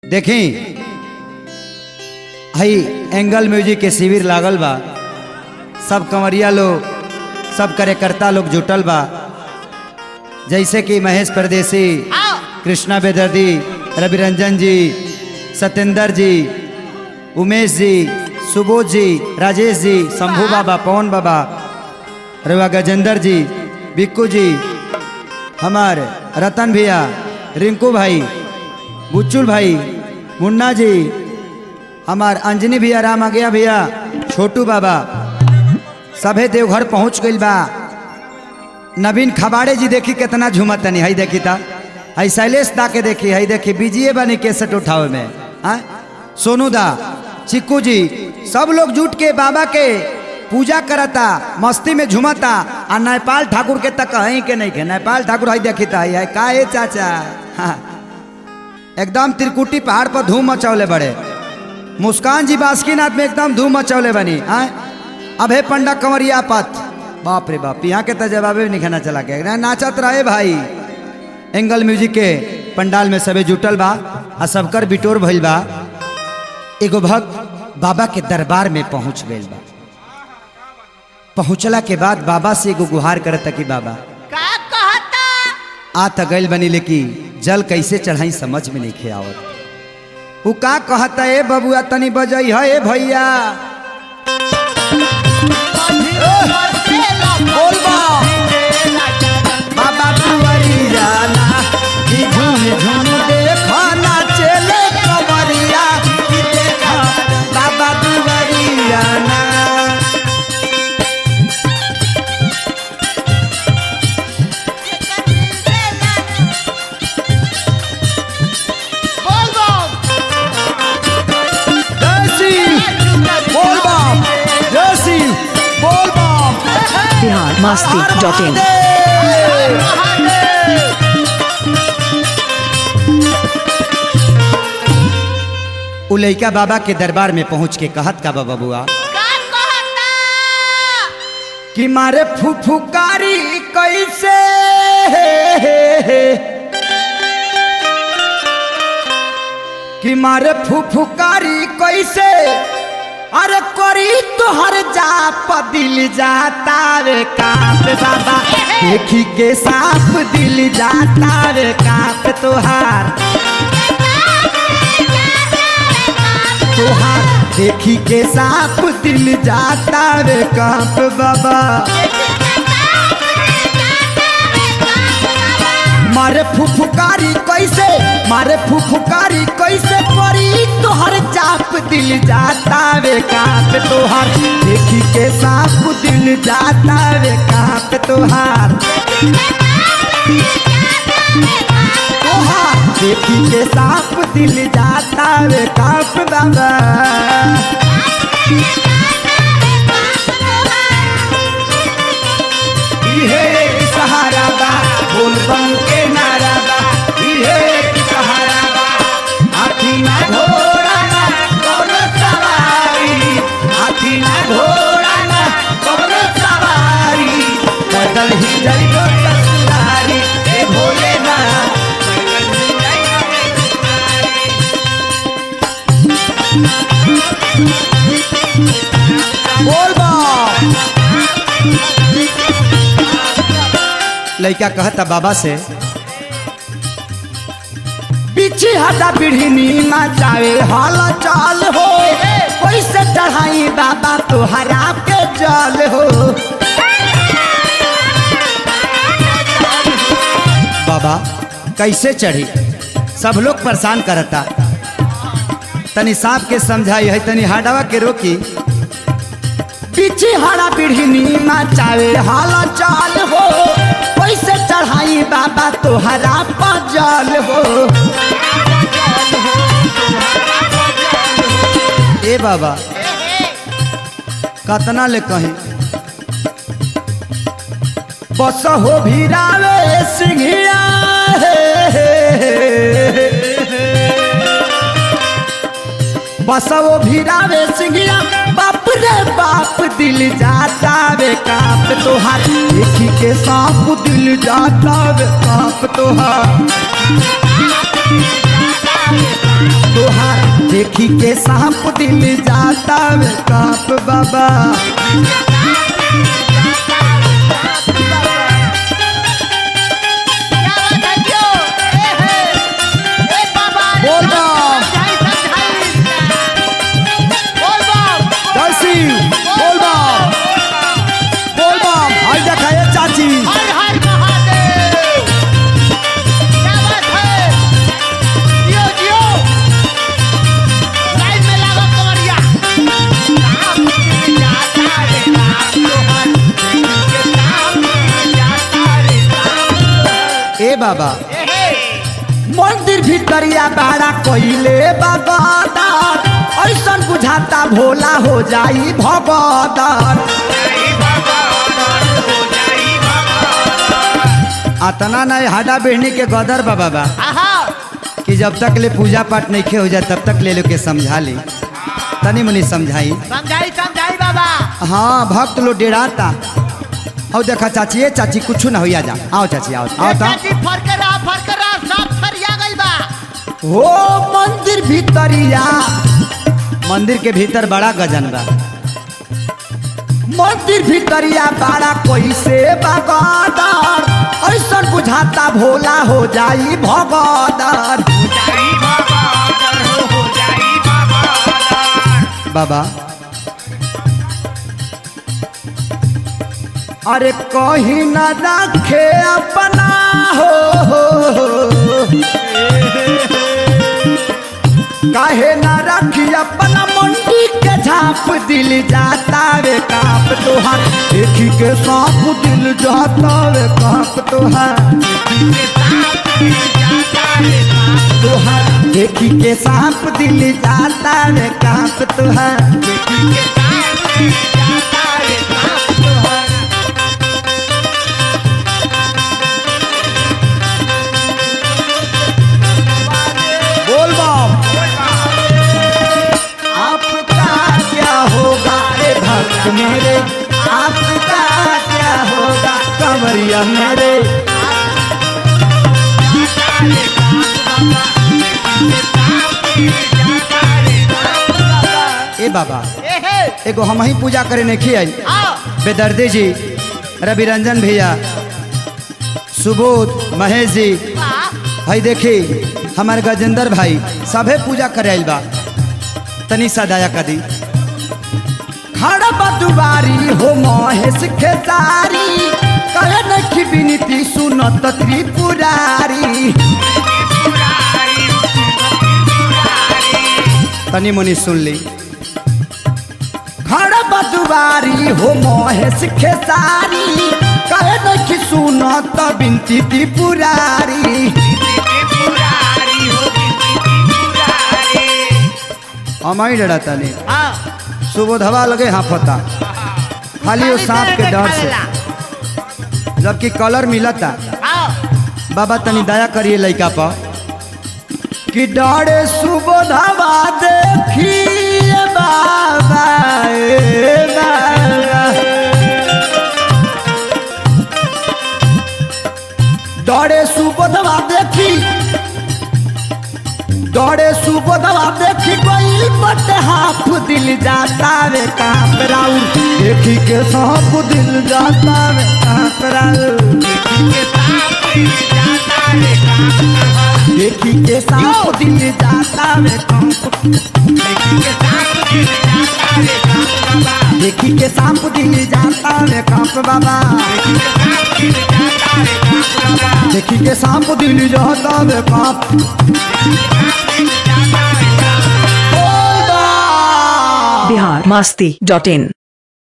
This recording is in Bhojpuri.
देखी हई एंगल म्यूजिक के शिविर लागल बा सब कंवरिया लोग सब कार्यकर्ता लोग जुटल बा जैसे कि महेश परदेसी कृष्णा बेदर्दी रवि रंजन जी सत्येंद्र जी उमेश जी सुबोध जी राजेश जी शंभू बाबा पवन बाबा रवा गजेंद्र जी बिक्कू जी हमार रतन भैया रिंकू भाई बुच्चुल भाई मुन्ना जी हमार अंजनी भैया राम आ गया भैया छोटू बाबा सभे देवघर पहुंच गइल बा नवीन खबाड़े जी देखी कितना झूमत तनी हई देखी था हई शैलेश दा के देखी हई देखी बीजिए बनी केसट उठावे में हाँ सोनू दा चिक्कू जी सब लोग जुट के बाबा के पूजा करता मस्ती में झूमता आ नेपाल ठाकुर के तक हई के नहीं के नेपाल ठाकुर हई देखी था हई का ए चाचा हाँ एकदम त्रिकुटी पहाड़ पर धूम मचौले बड़े मुस्कान जी बासुकीनाथ में एकदम धूम मचौले बनी आए अब हे पंडा कंवरिया पथ बाप रे बाप यहाँ के तो जवाबे भी नहीं खाना चला के ना नाचत रहे भाई एंगल म्यूजिक के पंडाल में सबे जुटल बा आ सबकर बिटोर भइल बा एगो भक्त बाबा के दरबार में पहुंच गइल बा पहुंचला के बाद बाबा से एगो गुहार करता कि बाबा का कहता आ त गइल बनी लेकिन जल कैसे चढ़ाई समझ में नहीं खे आवत उ का कहता ए बबुआ तनी बजई है ए भैया बोल बा बाबा तुवरी जाना ई झूम झूम देखो ना चले कमरिया ई देखो बाबा तुवरी जाना बोल बम जैसी बोल बम जैसी बोल बम बिहार मस्ती डॉट इन उ लइका बाबा के दरबार में पहुंच के कहत का बाबा बुआ का कहता कि मारे फुफुकारी कैसे कि मारे फुफुकारी कैसे अरे करी तोहर जाप दिल जाता रे काप बाबा देखी के साफ दिल जाता रे काप तोहार तोहार देखी के साफ दिल जाता रे काप बाबा मारे फुफुकारी कैसे मारे फुफुकारी कैसे परी तोहर चाप दिल जाता वे काप तोहार देखी के साफ दिल जाता वे काप तोहार तोहार देखी के साफ दिल जाता वे काप बाबा इहे एक सहारा बा बोल बम के नारा बा इहे एक सहारा बा हाथी ना घोड़ा ना कौनो सवारी हाथी ना घोड़ा ना कौनो सवारी पैदल ही जाइबो ससुरारी ए भोले ना बोल बा लड़का कहता बाबा से पीछे हटा पीढ़ी मचावे हल चाल हो कैसे चढ़ाई बाबा तोहरा के जल हो बाबा कैसे चढ़ी सब लोग परेशान करता तनी सांप के समझाई है तनी हाडवा के रोकी पीछे हरा पीढ़ी मचावे हाल चाल हो कैसे चढ़ाई बाबा तोहरा पजल हो ए बाबा कतना ले कहीं बस हो भीरावे सिंघिया बस वो भीरावे सिंघिया बाप रे बाप दिल जाता वे काप तोहार देखी के सांप दिल जाता वे काप तोहार तोहार देखी के सांप दिल जाता वे काप बाबा क्या बात है जो ए हे ए बाबा रे, बोल बम। समझाई, समझाई। बोल बम जर्सी बोल बम बोल बम हाय देखा ये चाची हर हर महादेव क्या बात है जियो जियो लाइन में लागो कमरिया काम जाता रे काम तोहर के काम जाता रे काम ए बाबा ए हे मंदिर भीतरिया बाड़ा कइले बागदार ऐसन बुझाता भोला हो जाई भगदार अतना नहीं हाडा बेहनी के गदर बा बाबा आहा कि जब तक ले पूजा पाठ नहीं खे हो जाए तब तक ले लो के समझा ली तनी मनी समझाई समझाई समझाई बाबा हाँ भक्त लोग डेराता हो देखा चाची ये चाची कुछ ना होइया जा आओ चाची आओ आओ ता चाची फरकरा फरकरा सब फरिया गइल बा हो मंदिर भीतरिया मंदिर के भीतर बड़ा गजन बा मंदिर भीतरिया बड़ा कैसे बागदार ऐसन बुझाता भोला हो जाई भगदार बाबा अरे कहीं न रखे अपना हो, हो, हो। काहे न रखी अपना मंडी के झाप दिल जाता वे काप तोहार देखी के सांप दिल जाता वे काप तोहार तोहार देखी के सांप दिल जाता वे काप तोहार बोल बम आपका क्या होगा रे भक्त मेरे आपका क्या होगा कंवरिया मेरे ए बाबा ए हे एगो हम ही पूजा करे नहीं आई आओ बेदर्दी जी रवि रंजन भैया सुबोध महेश जी वाह भाई देखी हमारे गजेंद्र भाई सभे पूजा करे आइल बा तनी सा दया कर दी खड़ा बा दुबारी हो महेश खेसारी कहे नखी विनती सुनत त्रिपुरारी तनी मुनी सुन ली खड़ा बा दुबारी हो महेश खेसारी कहे नखी सुनत विनती त्रिपुरारी हमारी डरा तनी हाँ सुबोधवा लगे हाफता खाली वो सांप के डर से जबकि कलर मिलता आओ बाबा तनी दया करिए लड़का पर कि डरे सुबोधवा देखिए बाबा ए बाबा डरे सुबोधवा देखी डरे सुबोधवा देखी कोई बट हाफ दिल जाता वे कांप राउर देखी के सांप दिल जाता वे कांप राउर देखी के सांप दिल जाता वे कांप देखी के सांप दिल जाता वे कांप बाबा देखी के सांप दिल जाता वे कांप बोल बा। बिहार मस्ती डॉट इन